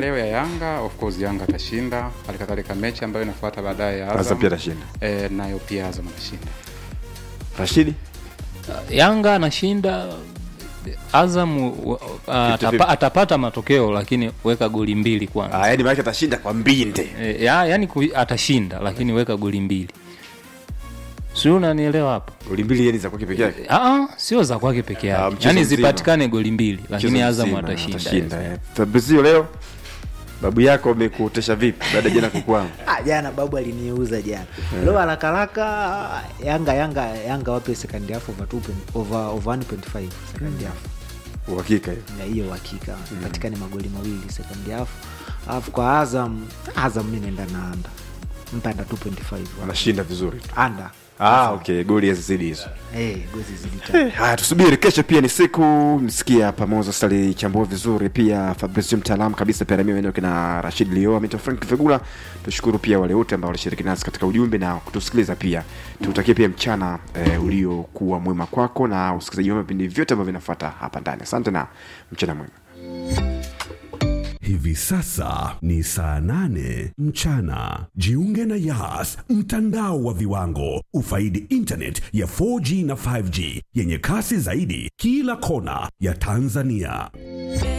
leo ya Yanga, of course Yanga atashinda. Halikadhalika mechi ambayo inafuata baadaye ya Azam Azam pia atashinda. eh, nayo pia Azam atashinda. Rashidi Yanga anashinda Azam uh, atapa, atapata matokeo lakini weka goli mbili kwanza. ah, yani maana atashinda kwa mbinde. E, ya, yani ku, atashinda lakini weka goli mbili. Sio unanielewa hapo? Goli mbili yani za kwake peke yake. Ah, sio za kwake peke Ah, yake. mchezo Yaani mzima. zipatikane goli mbili lakini Mchezo Azam mzima, atashinda. atashinda. eh. Fabrizio leo babu yako amekuotesha vipi baada ya jana kukwama? Ah, jana babu aliniuza jana leo haraka haraka yanga yanga yanga wape second half over 2 over over 1.5 second half Uhakika hiyo. na hiyo uhakika patikane magoli mawili second half alafu kwa azam azam mi naenda na anda mpanda 2.5 Wanashinda vizuri tu. anda Ah, okay, goli hazizidi hizo. eh gozi zilita Eh, Haya, tusubiri kesho. Pia ni siku msikia hapa Moses alichambua vizuri, pia Fabrizio mtaalamu kabisa, pia nami wenyewe kina Rashid Lio, Mito Frank Fegula. Tushukuru pia wale wote ambao walishiriki nasi katika ujumbe na kutusikiliza pia. Tutakie pia mchana eh, uliokuwa mwema kwako na usikilizaji wa vipindi vyote ambavyo vinafuata hapa ndani. Asante na mchana mwema. Hivi sasa ni saa nane mchana. Jiunge na Yas, mtandao wa viwango. Ufaidi internet ya 4G na 5G yenye kasi zaidi kila kona ya Tanzania.